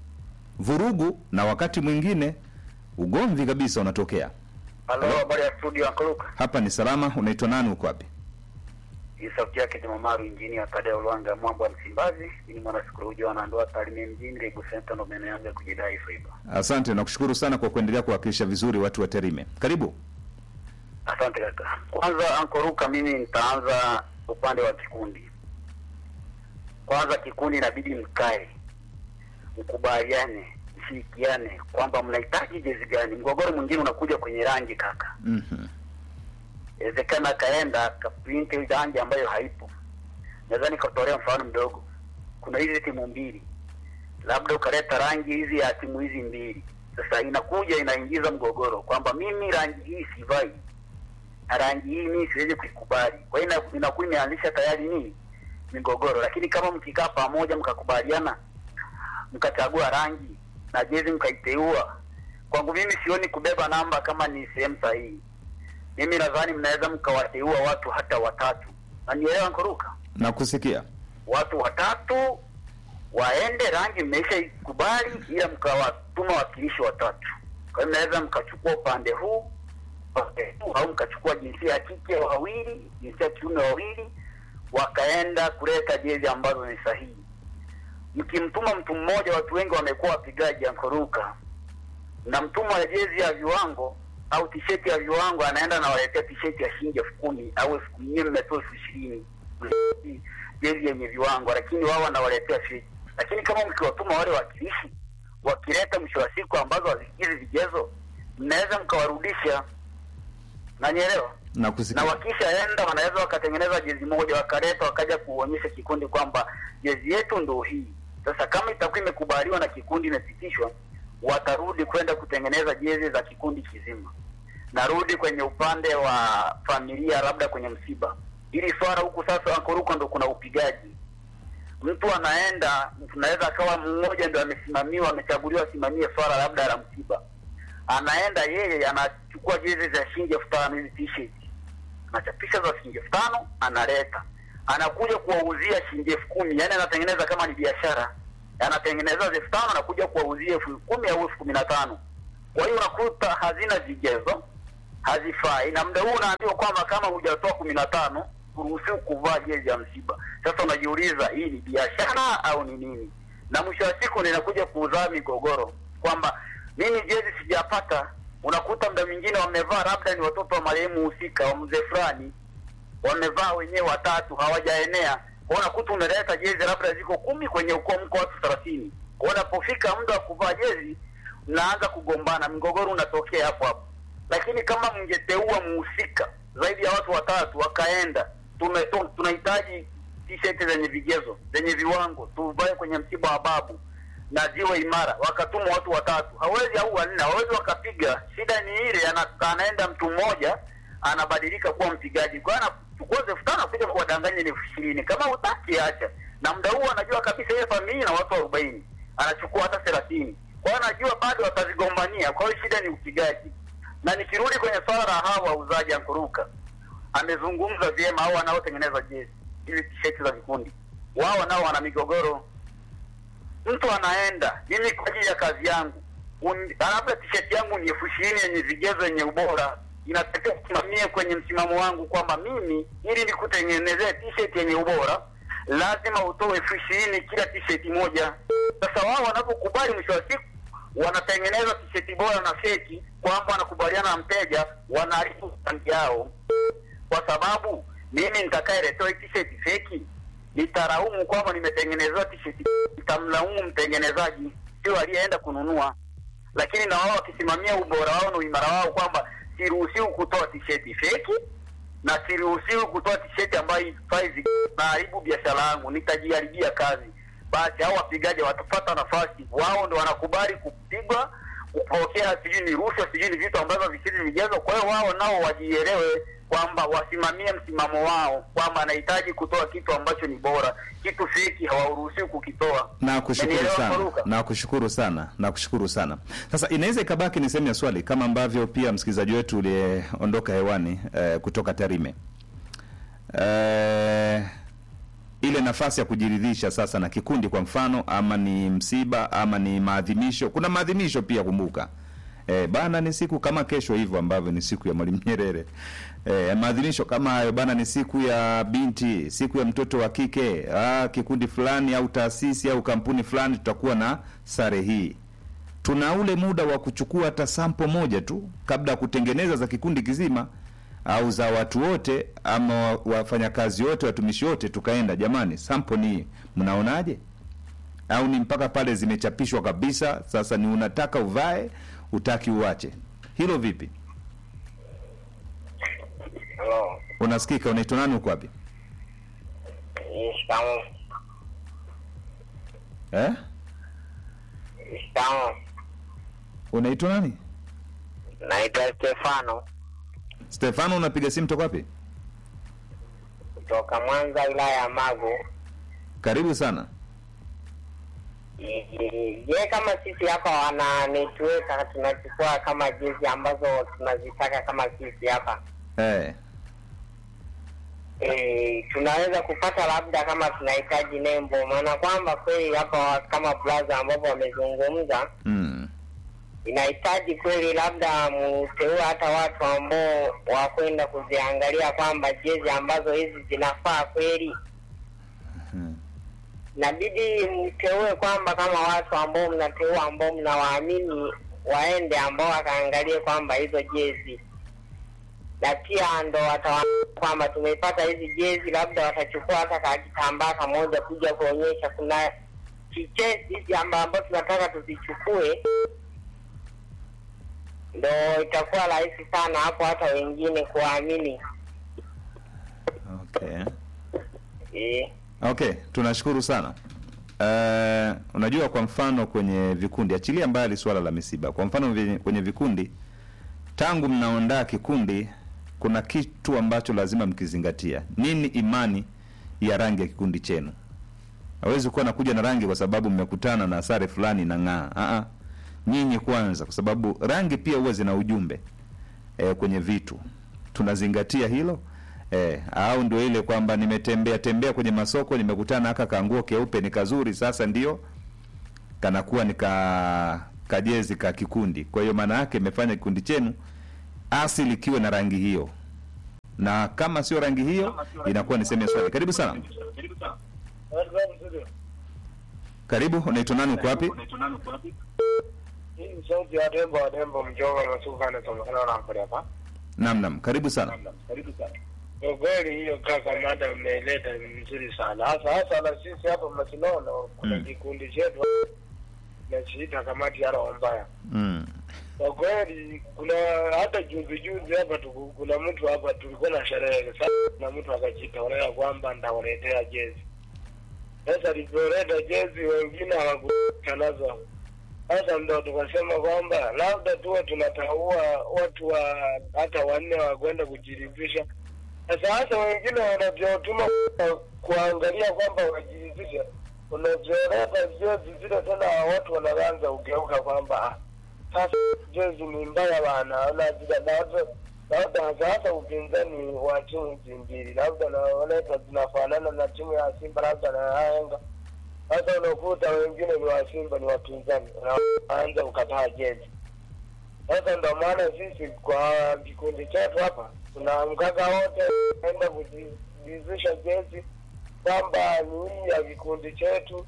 vurugu na wakati mwingine ugomvi kabisa unatokea. Halo, habari ya studio Ankaluka. Hapa ni salama. Unaitwa nani? Uko wapi? Hii sauti yake Jumamaru injinia Tadeo Lwanga Mwambo wa Msimbazi. Ni mwana sikolojia wanandoa Tarime mjini Lebu Center ndo maeneo yangu ya kujidai fiber. Asante, nakushukuru sana kwa kuendelea kuwakilisha vizuri watu wa Tarime. Karibu. Asante kaka. Kwanza Ankoruka, mimi nitaanza upande wa kikundi. Kwanza kikundi inabidi mkae, mkubaliane, mshirikiane kwamba mnahitaji jezi gani. Mgogoro mwingine unakuja kwenye rangi kaka. Mhm. Inawezekana akaenda akaprint ile rangi ambayo haipo. Naweza nikatolea mfano mdogo. Kuna hizi timu mbili, labda ukaleta rangi hizi ya timu hizi mbili. Sasa inakuja inaingiza mgogoro kwamba mimi rangi hii sivai na rangi hii mimi siwezi kuikubali. Kwa hiyo ina- inakuwa imeanzisha tayari nini migogoro. Lakini kama mkikaa pamoja mkakubaliana, mkachagua rangi na jezi mkaiteua, kwangu mimi sioni kubeba namba kama ni sehemu sahihi. Mimi nadhani mnaweza mkawateua watu hata watatu, nanielewa Nkuruka, Nakusikia. watu watatu waende, rangi mmeisha ikubali, ila mkawatuma wakilishi watatu. Kwa hiyo mnaweza mkachukua upande huu upande huu, au mkachukua jinsia ya kike wawili, jinsia ya kiume wawili, wakaenda kuleta jezi ambazo ni sahihi. Mkimtuma mtu mmoja, watu wengi wamekuwa wapigaji Ankoruka, na mtumwa ya jezi ya viwango au tisheti ya viwango anaenda anawaletea tisheti ya shilingi elfu kumi au elfu kumi nyie mmetoa elfu ishirini jezi yenye viwango, lakini wao wanawaletea feki. Lakini kama mkiwatuma wale wakilishi wakileta mwisho wa siku ambazo hazikizi vigezo, mnaweza mkawarudisha, nanielewa na Nakusikia. wakishaenda wanaweza wakatengeneza jezi moja wakaleta wakaja kuonyesha kikundi kwamba jezi yetu ndo hii. Sasa kama itakuwa imekubaliwa na kikundi imepitishwa, watarudi kwenda kutengeneza jezi za kikundi kizima. Narudi kwenye upande wa familia, labda kwenye msiba, ili swala huku sasa Ankoruko ndo kuna upigaji. Mtu anaenda, tunaweza akawa mmoja ndo amesimamiwa, amechaguliwa asimamie swala labda la msiba, anaenda yeye anachukua jezi za shilingi elfu tano hizi t-shirt anachapisha za shilingi elfu tano analeta, anakuja kuwauzia shilingi elfu kumi yani anatengeneza kama ni biashara. anatengeneza elfu tano na kuja kuwauzia elfu kumi au elfu kumi na tano kwa hiyo unakuta hazina vigezo hazifai na muda huu unaambiwa kwamba kama hujatoa kumi na tano huruhusiwi kuvaa jezi ya msiba sasa unajiuliza hii ni biashara au ni nini na mwisho wa siku ninakuja kuzaa migogoro kwamba mimi jezi sijapata unakuta muda mwingine wamevaa labda ni watoto wa marehemu husika wa mzee fulani wamevaa wenyewe watatu hawajaenea kwa unakuta unaleta jezi labda ziko kumi kwenye ukoo mko watu thelathini kwa unapofika muda wa kuvaa jezi mnaanza kugombana mgogoro unatokea hapo hapo lakini kama mngeteua mhusika zaidi ya watu watatu wakaenda tume- tu- tunahitaji t-shirt zenye vigezo zenye viwango tuvae kwenye msiba wa babu na ziwe imara wakatuma watu watatu hawezi au wanne hawezi wakapiga shida ni ile ana, anaenda mtu mmoja anabadilika kuwa mpigaji kwa hiyo anachukua elfu tano kuja kuwadanganya ni elfu ishirini kama hutaki acha na muda huo anajua kabisa ile familia na watu arobaini anachukua hata thelathini kwa hiyo anajua bado watazigombania kwa hiyo shida ni upigaji na nikirudi kwenye swala la hawa wauzaji ankuruka amezungumza vyema au wanaotengeneza jezi hizi tisheti za vikundi wao nao wana migogoro mtu anaenda mimi kwa ajili ya kazi yangu un- labda tisheti yangu ni elfu ishirini yenye vigezo yenye ubora inatakiwa kusimamie kwenye msimamo wangu kwamba mimi ili nikutengenezee tisheti yenye ubora lazima utoe elfu ishirini kila tisheti moja sasa wao wanapokubali mwisho wa siku wanatengeneza tisheti bora na feki kwamba wanakubaliana na mteja wanaharibu rangi yao kwa sababu mimi nitakayeletewa hii t-shirt feki nitaraumu kwamba nimetengenezewa t-shirt nitamlaumu mtengenezaji sio aliyeenda kununua lakini na wao wakisimamia ubora wao na uimara wao kwamba siruhusiwi kutoa t-shirt feki na siruhusiwi kutoa t-shirt ambayo ifai naharibu biashara yangu nitajiharibia kazi basi hao wapigaji watapata nafasi wao ndo wanakubali kupigwa kupokea sijui ni rushwa sijui ni vitu ambavyo visiri vigezo kwa hiyo wao nao wajielewe kwamba wasimamie msimamo wao kwamba anahitaji kutoa kitu ambacho ni bora kitu feki hawaruhusiwi kukitoa Nakushukuru Umenielewa, sana, Faruka? nakushukuru sana, nakushukuru sana. Sasa inaweza ikabaki ni sehemu ya swali kama ambavyo pia msikilizaji wetu uliyeondoka hewani eh, kutoka Tarime eh, ile nafasi ya kujiridhisha sasa na kikundi, kwa mfano, ama ni msiba ama ni maadhimisho. Kuna maadhimisho pia, kumbuka eh, bana, ni siku kama kesho hivyo ambavyo ni siku ya Mwalimu Nyerere. Eh, maadhimisho kama hayo bana, ni siku ya binti, siku ya mtoto wa kike. Ah, kikundi fulani au taasisi au kampuni fulani tutakuwa na sare hii. Tuna ule muda wa kuchukua hata sampo moja tu kabla ya kutengeneza za kikundi kizima au za watu wote ama wa- wafanyakazi wote, watumishi wote, tukaenda jamani, sampo ni hii, mnaonaje? Au ni mpaka pale zimechapishwa kabisa, sasa ni unataka uvae, utaki uache. Hilo vipi? Halo, Unasikika? Unaitwa nani? Uko wapi? shikamoo. Eh? Shikamoo. Unaitwa nani? Naitwa Stefano Stefano, unapiga simu toka wapi? kutoka Mwanza, wilaya ya Magu. Karibu sana. Je, kama sisi hapa wananituweka tunachukua kama jezi ambazo tunazitaka kama sisi hapa Eh. e, tunaweza kupata labda kama tunahitaji nembo, maana kwamba kweli hapa kama blaza ambapo wamezungumza Mm. inahitaji kweli labda mteue hata watu ambao wakwenda kuziangalia kwamba jezi ambazo hizi zinafaa kweli. Mhm. Inabidi mteue kwamba kama watu ambao mnateua ambao mnawaamini waende ambao wakaangalie kwamba hizo jezi, na pia ndo watawa kwamba tumeipata hizi jezi, labda watachukua hata ka kitambaa kamoja kuja kuonyesha kuna kichezi hizi amba- ambao tunataka tuzichukue ndo itakuwa rahisi sana hapo hata wengine kuwaamini. Okay. Eh, Okay, tunashukuru sana. Uh, unajua kwa mfano kwenye vikundi, achilia mbali swala la misiba. Kwa mfano vi- kwenye vikundi, tangu mnaondaa kikundi, kuna kitu ambacho lazima mkizingatia. Nini imani ya rangi ya kikundi chenu? Hawezi kuwa nakuja na rangi kwa sababu mmekutana na sare fulani na ng'aa. Ah ah. Nyinyi kwanza, kwa sababu rangi pia huwa zina ujumbe e, kwenye vitu tunazingatia hilo e, au ndio ile kwamba nimetembea tembea kwenye masoko nimekutana aka kanguo keupe ni kazuri, sasa ndio kanakuwa ni ka kajezi ka kikundi. Kwa hiyo maana yake imefanya kikundi chenu asili kiwe na rangi hiyo, na kama sio rangi hiyo inakuwa ni sehemu ya swali. Karibu sana. Karibu, unaitwa nani? Uko wapi? Hii ni sauti ya Dembo wa Dembo Mjova Masuka anasomekana na mpole hapa. Naam, naam, karibu sana. Kwa kweli hiyo kaka, mada mmeileta ni nzuri sana, hasa hasa na sisi hapa Masinono kuna Mm. kikundi chetu nachiita kamati ya roho mbaya. Mm. Kwa kweli kuna hata juzi juzi hapa tuku- kuna mtu hapa tulikuwa na sherehe sasa, na mtu akajitolea kwamba ndawaletea jezi. Sasa alivyoleta jezi, wengine hawakuta nazo. Sasa ndo tukasema kwamba labda tuwe tunataua watu wa hata wanne wa kwenda kujiridhisha. Sasa hasa wengine wanavyotuma kuangalia kwamba wajiridhishe, unavyoleta jezi zile tena watu wanaanza ugeuka kwamba ah, sasa jezi ni mbaya bana, na zile labda labda hasa hasa upinzani wa timu hizi mbili, labda naoleta zinafanana na timu ya Simba labda na Yanga. Sasa unakuta wengine ni wa Simba ni wapinzani, wanaanza kukataa jezi. Sasa ndo maana sisi kwa kikundi chetu hapa tunaamkaga wote enda kujizisha jezi kwamba ni hii ya kikundi chetu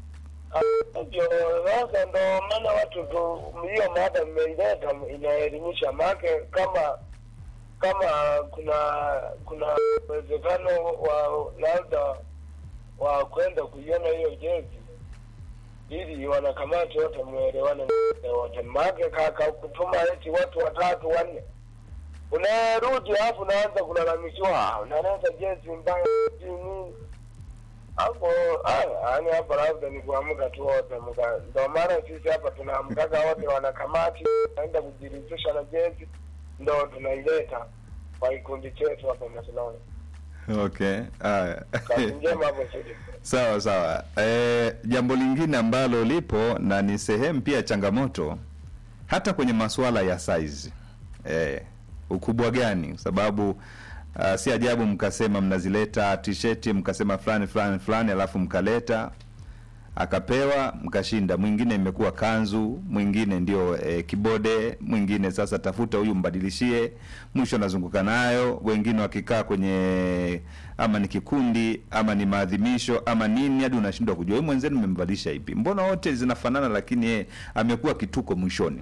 ndio sasa ndo maana watu tu hiyo mada mmeileta inaelimisha make kama kama kuna kuna uwezekano wa labda wa kwenda kuiona hiyo jezi ili wanakamati wote mwelewane wote make kaka kutuma eti watu watatu wanne unarudi alafu unaanza kulalamikiwa "Ah, unaleta jezi mbaya sijui nini hapo yani hapa labda ni kuamka tu wote mka- ndo maana sisi hapa tunaamkaga wote wanakamati naenda kujiridhisha na jezi ndo tunaileta kwa kikundi chetu hapa Masinoni. Okay, haya. Kazi njema hapo studio. Sawa sawa. E, jambo lingine ambalo lipo na ni sehemu pia changamoto hata kwenye masuala ya size e, ukubwa gani? Kwa sababu uh, si ajabu mkasema mnazileta t-shirt mkasema fulani fulani fulani, alafu mkaleta akapewa mkashinda. Mwingine imekuwa kanzu, mwingine ndio e, kibode, mwingine sasa tafuta huyu mbadilishie, mwisho anazunguka nayo. Wengine wakikaa kwenye ama ni kikundi ama ni maadhimisho ama nini, hadi unashindwa kujua huyu mwenzenu mmembadilisha ipi. Mbona wote zinafanana, lakini yeye amekuwa kituko mwishoni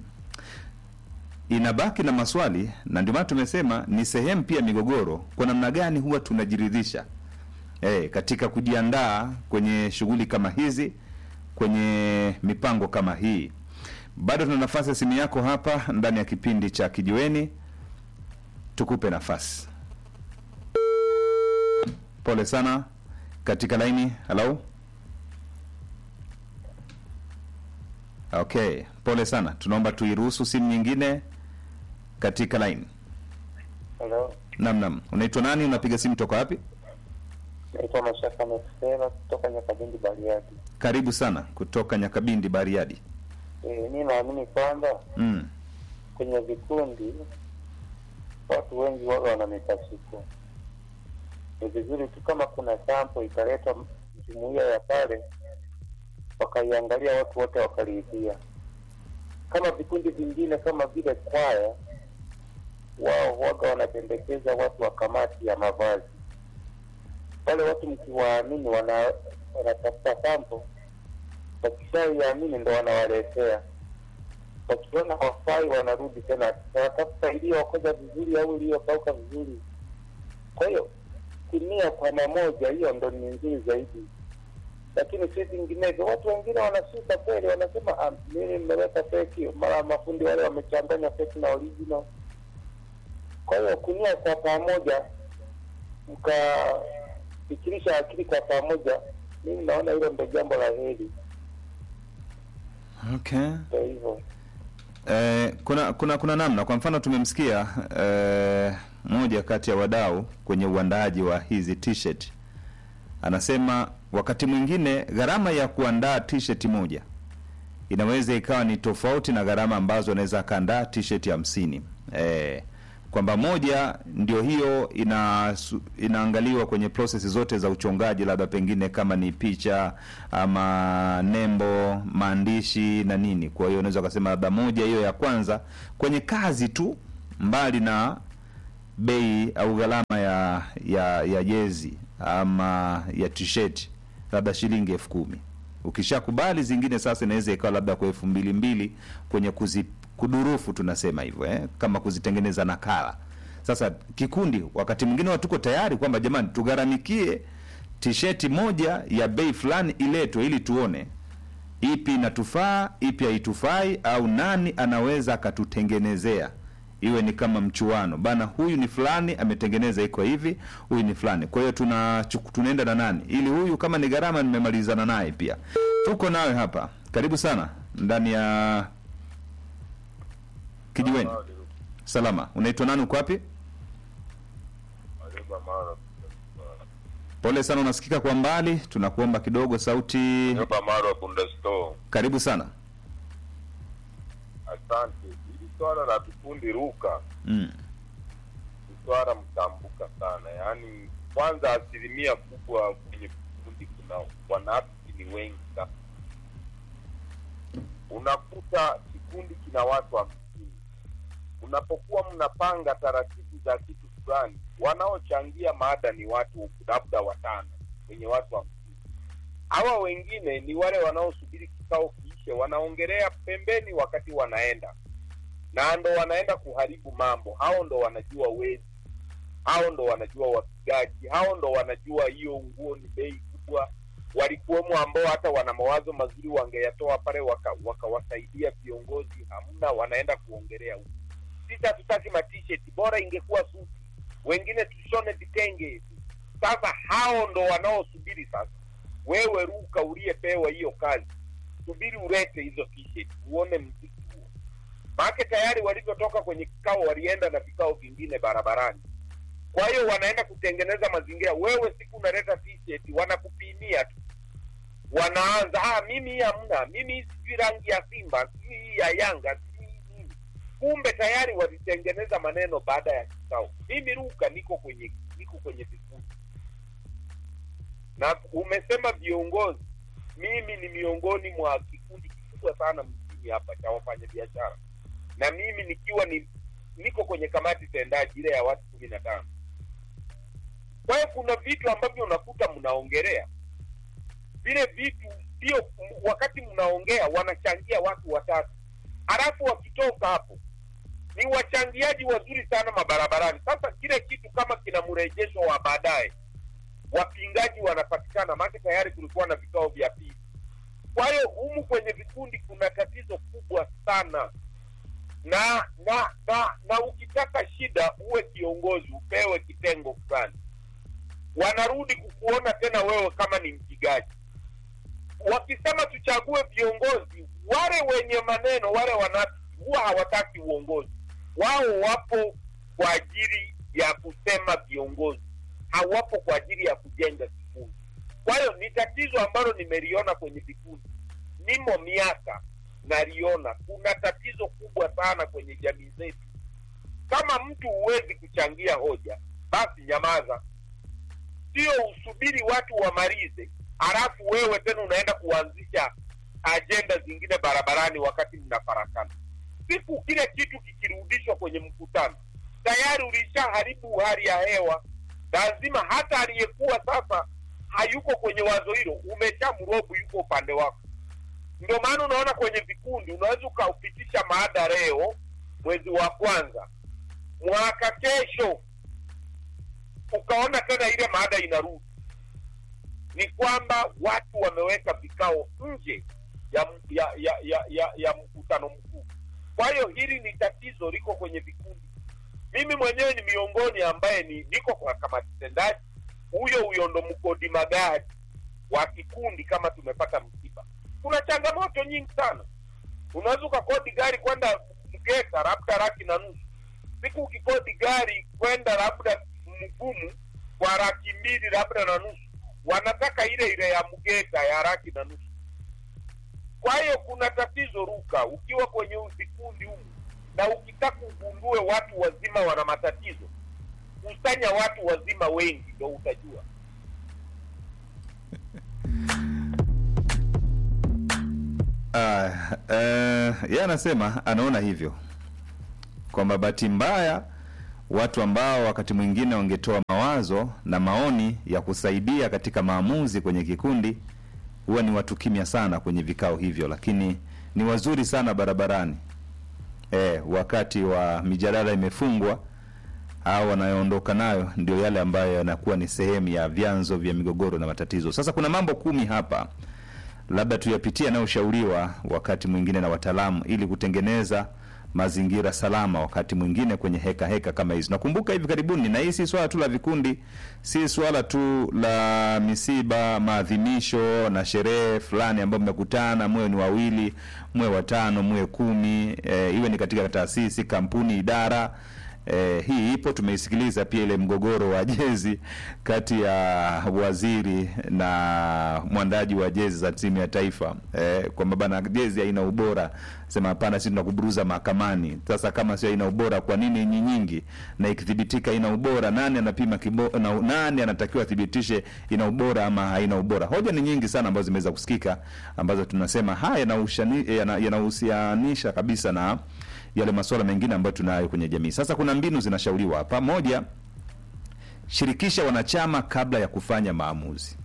inabaki na maswali, na ndio maana tumesema ni sehemu pia migogoro, kwa namna gani huwa tunajiridhisha eh, katika kujiandaa kwenye shughuli kama hizi, kwenye mipango kama hii. Bado tuna nafasi ya simu yako hapa ndani ya kipindi cha Kijiweni, tukupe nafasi. Pole sana katika laini. Halo, okay, pole sana, tunaomba tuiruhusu simu nyingine katika laini. Hello. Nam, nam, unaitwa nani? Unapiga simu toka wapi? Naitwa Mashaka Mesema kutoka Nyakabindi Bariadi. Karibu sana kutoka Nyakabindi, Bariadi. Eh, mi naamini kwamba Mm. kwenye vikundi watu wengi waga wana mipasuko. Ni vizuri tu kama kuna sampo ikaletwa jumuiya ya pale, wakaiangalia watu wote wakaliidhia. Kama vikundi vingine kama vile kwaya, wao waga wanapendekeza watu wa kamati ya mavazi. Wale watu mkiwaamini, wana wanatafuta sampo, wakishaiamini ndo wanawaletea wakiona hawafai wanarudi tena wanatafuta iliyokoza vizuri au iliyokauka vizuri. Kwa hiyo kunia kwa mamoja, hiyo ndo ni nzuri zaidi, lakini si vinginevyo. Watu wengine wanasuka kweli, wanasema "Ah, mimi mmeweka feki, mara mafundi wale wamechanganya feki na original. Kwa hiyo kunia kwa pamoja, mkafikirisha akili kwa pamoja, mimi naona hilo ndo jambo la heri. Okay. Ndo hivyo. Eh, kuna kuna kuna namna. Kwa mfano tumemsikia eh, moja kati ya wadau kwenye uandaaji wa hizi t-shirt anasema wakati mwingine gharama ya kuandaa t-shirt moja inaweza ikawa ni tofauti na gharama ambazo anaweza akaandaa t-shirt hamsini. Eh, kwa kwamba moja ndio hiyo ina inaangaliwa kwenye process zote za uchongaji, labda pengine kama ni picha ama nembo, maandishi na nini. Kwa hiyo unaweza ukasema labda moja hiyo ya kwanza kwenye kazi tu, mbali na bei au gharama ya ya ya jezi ama ya t-shirt labda shilingi elfu kumi ukishakubali zingine sasa inaweza ikawa labda kwa elfu mbili mbili kwenye kuzi, kudurufu tunasema hivyo eh? kama kuzitengeneza nakala sasa kikundi wakati mwingine watu tuko tayari kwamba jamani tugharamikie tisheti moja ya bei fulani iletwe ili tuone ipi inatufaa ipi haitufai au nani anaweza akatutengenezea iwe ni kama mchuano bana huyu ni fulani ametengeneza iko hivi huyu ni fulani kwa hiyo tuna chuku- tunaenda na nani ili huyu kama ni gharama nimemalizana naye pia tuko nawe hapa karibu sana ndani ya kijiweni salama unaitwa nani uko wapi pole sana unasikika kwa mbali tunakuomba kidogo sauti Hapa Marwa Bunda Store. karibu sana Asante. Hili swala la vikundi ruka mm. ni swala mtambuka sana, yaani kwanza asilimia kubwa kwenye vikundi kuna wanafiki ni wengi sana. Unakuta kikundi kina watu hamsini, unapokuwa mnapanga taratibu za kitu fulani, wanaochangia maada ni watu labda watano wenye watu hamsini. Hawa wengine ni wale wanaosubiri kikao kiishe, wanaongelea pembeni wakati wanaenda na ndo wanaenda kuharibu mambo. Hao ndo wanajua wezi, hao ndo wanajua wapigaji, hao ndo wanajua hiyo nguo ni bei kubwa. Walikuwemo ambao hata wana mawazo mazuri wangeyatoa pale waka- wakawasaidia viongozi, hamna, wanaenda kuongelea huko. Sisi hatutaki matisheti, bora ingekuwa suti, wengine tushone vitenge. Sasa hao ndo wanaosubiri sasa. Wewe Ruka uliyepewa hiyo kazi, subiri ulete hizo t-shirt, uone mziki huo maake tayari walivyotoka kwenye kikao walienda na vikao vingine barabarani kwa hiyo wanaenda kutengeneza mazingira wewe siku unaleta t-shirt wanakupimia tu wanaanza ah, mimi hii hamna mimi hii sijui rangi ya simba sijui hii ya yanga sijui hii nini kumbe tayari walitengeneza maneno baada ya kikao mimi ruka niko kwenye niko kwenye vikundi na umesema viongozi mimi ni miongoni mwa kikundi kikubwa sana mjini hapa cha wafanyabiashara na mimi nikiwa ni niko kwenye kamati tendaji ile ya watu kumi na tano kwa hiyo kuna vitu ambavyo unakuta mnaongelea vile vitu sio m- wakati mnaongea wanachangia watu watatu halafu wakitoka hapo ni wachangiaji wazuri sana mabarabarani sasa kile kitu kama kina mrejesho wa baadaye wapingaji wanapatikana maake tayari kulikuwa na vikao vya pili kwa hiyo humu kwenye vikundi kuna tatizo kubwa sana na na na na ukitaka shida uwe kiongozi upewe kitengo fulani wanarudi kukuona tena wewe kama ni mpigaji wakisema tuchague viongozi wale wenye maneno wale wanafiki huwa hawataki uongozi wao wapo kwa ajili ya kusema viongozi hawapo kwa ajili ya kujenga kikundi kwa hiyo ni tatizo ambalo nimeliona kwenye vikundi nimo miaka naliona kuna tatizo kubwa sana kwenye jamii zetu kama mtu huwezi kuchangia hoja basi nyamaza sio usubiri watu wamalize halafu wewe tena unaenda kuanzisha ajenda zingine barabarani wakati mnafarakana siku kile kitu kikirudishwa kwenye mkutano tayari ulishaharibu hali ya hewa lazima hata aliyekuwa sasa hayuko kwenye wazo hilo umeshamrobu yuko upande wako ndio maana unaona kwenye vikundi unaweza ukaupitisha maada leo mwezi wa kwanza mwaka kesho ukaona tena ile maada inarudi ni kwamba watu wameweka vikao nje ya ya ya ya, ya, ya mkutano mkuu kwa hiyo hili ni tatizo liko kwenye vikundi mimi mwenyewe ni miongoni ambaye ni niko kwa kamati tendaji huyo huyo ndo mkodi magari wa kikundi kama tumepata msiba kuna changamoto nyingi sana unaweza ukakodi gari kwenda mgeta labda laki na nusu siku ukikodi gari kwenda labda mgumu kwa laki mbili labda na nusu wanataka ile ile ya mgeta ya laki na nusu kwa hiyo kuna tatizo ruka ukiwa kwenye vikundi humu na ukitaka ugundue watu wazima wana matatizo, kusanya watu wazima wengi, ndo utajua. Uh, uh, yeye anasema anaona hivyo kwamba bahati mbaya watu ambao wakati mwingine wangetoa mawazo na maoni ya kusaidia katika maamuzi kwenye kikundi huwa ni watu kimya sana kwenye vikao hivyo, lakini ni wazuri sana barabarani e, wakati wa mijadala imefungwa au wanayoondoka nayo ndio yale ambayo yanakuwa ni sehemu ya vyanzo vya migogoro na matatizo. Sasa kuna mambo kumi hapa labda tuyapitie yanayoshauriwa wakati mwingine na wataalamu ili kutengeneza mazingira salama wakati mwingine kwenye heka heka kama hizi. Nakumbuka hivi karibuni, na hii si swala tu la vikundi, si swala tu la misiba, maadhimisho na sherehe fulani ambayo mmekutana, mwe ni wawili, mwe watano, mwe kumi, e, iwe ni katika taasisi, kampuni, idara E, hii ipo tumeisikiliza pia ile mgogoro wa jezi kati ya waziri na mwandaji wa jezi za timu ya taifa e, kwamba bana jezi haina ubora, sema hapana, sisi tunakuburuza mahakamani. Sasa kama sio haina ubora, kwa nini nyinyi nyingi? Na ikithibitika ina ubora, nani anapima kibo, na, nani anatakiwa athibitishe ina ubora ama haina ubora? Hoja ni nyingi sana ambazo zimeweza kusikika ambazo tunasema haya yanahusianisha yana kabisa na yale masuala mengine ambayo tunayo kwenye jamii. Sasa kuna mbinu zinashauriwa hapa. Moja, shirikisha wanachama kabla ya kufanya maamuzi.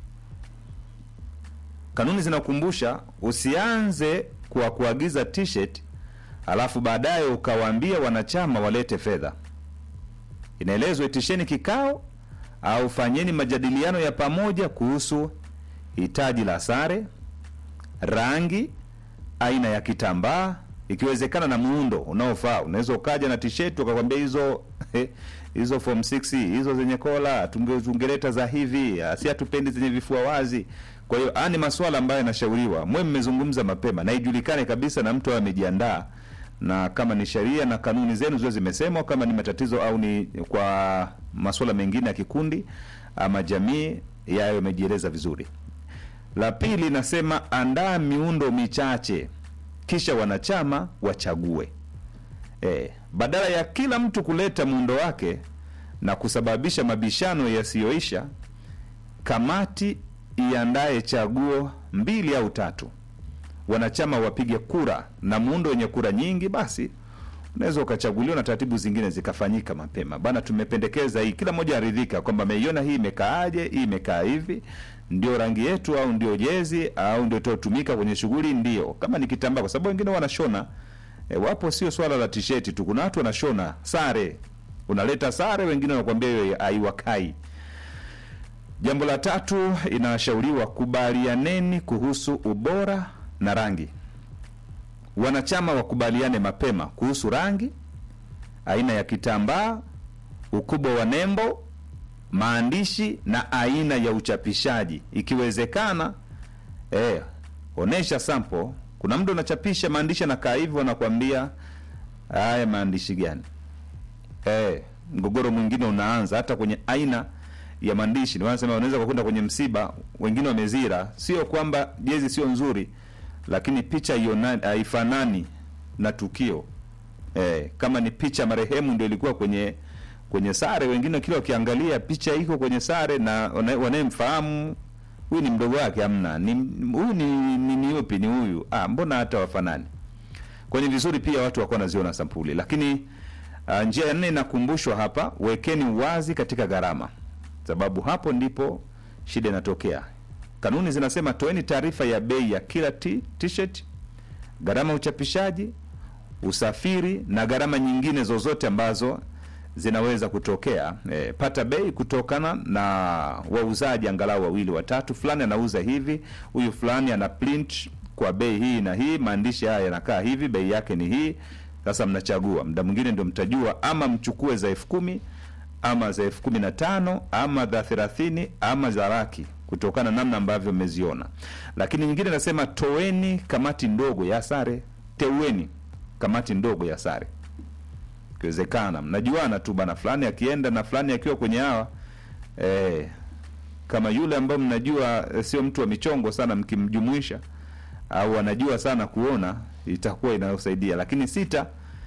Kanuni zinakumbusha usianze kwa kuagiza t-shirt alafu baadaye ukawaambia wanachama walete fedha. Inaelezwa itisheni kikao au fanyeni majadiliano ya pamoja kuhusu hitaji la sare, rangi, aina ya kitambaa ikiwezekana na muundo unaofaa. Unaweza ukaja na t-shirt ukakwambia hizo hizo form 6 hizo zenye kola tungeleta za hivi, si hatupendi zenye vifua wazi. Kwa hiyo ani masuala ambayo yanashauriwa, mwe mmezungumza mapema na ijulikane kabisa, na mtu awe amejiandaa, na kama ni sheria na kanuni zenu ziwe zimesemwa, kama ni matatizo au ni kwa masuala mengine ya kikundi ama jamii, yayo yamejieleza vizuri. La pili nasema andaa miundo michache kisha wanachama wachague. E, badala ya kila mtu kuleta muundo wake na kusababisha mabishano yasiyoisha, kamati iandaye chaguo mbili au tatu, wanachama wapige kura, na muundo wenye kura nyingi, basi unaweza ukachaguliwa na taratibu zingine zikafanyika mapema. Bana, tumependekeza hii, kila mmoja aridhika kwamba ameiona hii imekaaje, hii imekaa hivi ndio rangi yetu au ndio jezi au ndio itotumika kwenye shughuli, ndio kama ni kitambaa, kwa sababu wengine wanashona e, wapo. Sio swala la tisheti tu, kuna watu wanashona sare, unaleta sare, wengine wanakuambia hiyo haiwakai. Jambo la tatu, inashauriwa kubalianeni kuhusu ubora na rangi. Wanachama wakubaliane mapema kuhusu rangi, aina ya kitambaa, ukubwa wa nembo maandishi na aina ya uchapishaji. Ikiwezekana eh, onesha sample. Kuna mtu unachapisha maandishi anakaa hivi, wanakwambia haya maandishi gani? Eh, mgogoro mwingine unaanza hata kwenye aina ya maandishi. Ndio wanasema unaweza kwenda kwenye msiba, wengine wamezira, sio kwamba jezi sio nzuri, lakini picha hiyo haifanani na tukio. Eh, kama ni picha marehemu ndio ilikuwa kwenye kwenye sare, wengine kila wakiangalia picha iko kwenye sare na wanayemfahamu huyu ni mdogo wake, amna ni huyu ni ni, ni yupi ni huyu ah, mbona hata wafanani. Kwenye vizuri pia watu wako wanaziona sampuli, lakini uh, njia ya nne inakumbushwa hapa, wekeni uwazi katika gharama, sababu hapo ndipo shida inatokea. Kanuni zinasema toeni taarifa ya bei ya kila t-shirt, gharama uchapishaji, usafiri na gharama nyingine zozote ambazo zinaweza kutokea. E, pata bei kutokana na wauzaji angalau wawili watatu, fulani anauza hivi, huyu fulani ana print kwa bei hii na hii, maandishi haya yanakaa hivi, bei yake ni hii. Sasa mnachagua, muda mwingine ndio mtajua, ama mchukue za elfu kumi ama za elfu kumi na tano ama za thelathini ama za laki kutokana namna ambavyo mmeziona. Lakini nyingine nasema toeni kamati ndogo ya sare, teueni kamati ndogo ya sare ikiwezekana mnajuana tu bana, fulani akienda na fulani akiwa kwenye hawa eh, kama yule ambaye mnajua eh, sio mtu wa michongo sana, mkimjumuisha au anajua sana kuona, itakuwa inayosaidia. Lakini sita,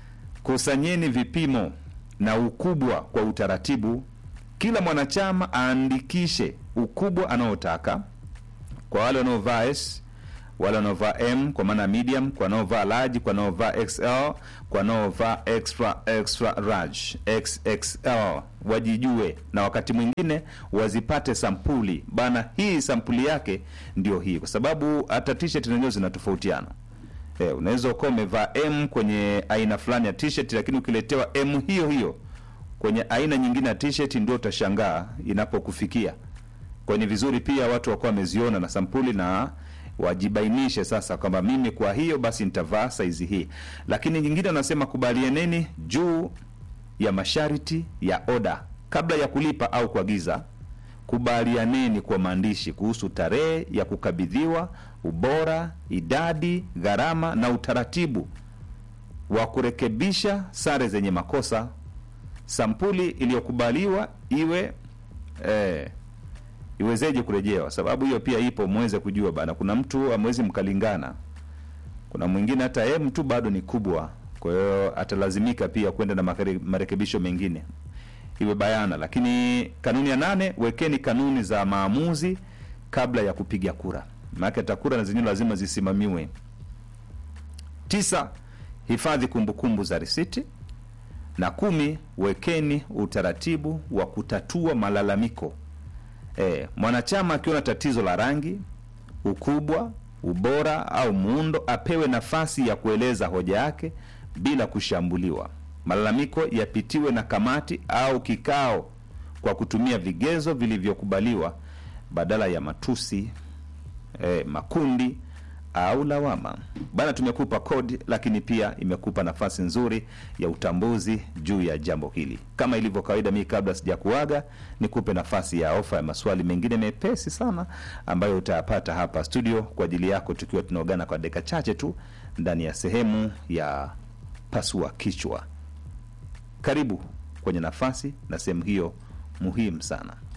kusanyeni vipimo na ukubwa kwa utaratibu. Kila mwanachama aandikishe ukubwa anaotaka kwa wale wanaovaa S, wale wanaovaa M kwa maana medium, kwa wanaovaa large, kwa wanaovaa XL, kwa wanaovaa extra extra large, XXL, wajijue na wakati mwingine wazipate sampuli bana. Hii sampuli yake ndio hii, kwa sababu hata t-shirt zenyewe zinatofautiana. Eh, unaweza ukawa umevaa M kwenye aina fulani ya t-shirt, lakini ukiletewa M hiyo hiyo kwenye aina nyingine ya t-shirt ndio utashangaa inapokufikia. Kwa ni vizuri pia watu wakuwa wameziona na sampuli na wajibainishe sasa kwamba mimi kwa hiyo basi nitavaa saizi hii. Lakini nyingine wanasema kubalianeni juu ya masharti ya oda kabla ya kulipa au kuagiza. Kubalianeni kwa maandishi kuhusu tarehe ya kukabidhiwa, ubora, idadi, gharama na utaratibu wa kurekebisha sare zenye makosa. Sampuli iliyokubaliwa iwe eh, iwezeje kurejewa? Sababu hiyo pia ipo, mweze kujua bana. Kuna mtu amwezi mkalingana, kuna mwingine hata M tu bado ni kubwa, kwa hiyo atalazimika pia kwenda na makare- marekebisho mengine, iwe bayana. Lakini kanuni ya nane, wekeni kanuni za maamuzi kabla ya kupiga kura, maana hata kura na zenyewe lazima zisimamiwe. Tisa, hifadhi kumbukumbu za risiti na kumi, wekeni utaratibu wa kutatua malalamiko. E, mwanachama akiona tatizo la rangi, ukubwa, ubora au muundo apewe nafasi ya kueleza hoja yake bila kushambuliwa. Malalamiko yapitiwe na kamati au kikao kwa kutumia vigezo vilivyokubaliwa badala ya matusi, e, makundi au lawama. Bana, tumekupa kodi, lakini pia imekupa nafasi nzuri ya utambuzi juu ya jambo hili. Kama ilivyo kawaida, mimi kabla sijakuaga, nikupe nafasi ya ofa ya maswali mengine mepesi sana ambayo utayapata hapa studio kwa ajili yako, tukiwa tunaogana kwa dakika chache tu ndani ya sehemu ya pasua kichwa. Karibu kwenye nafasi na sehemu hiyo muhimu sana.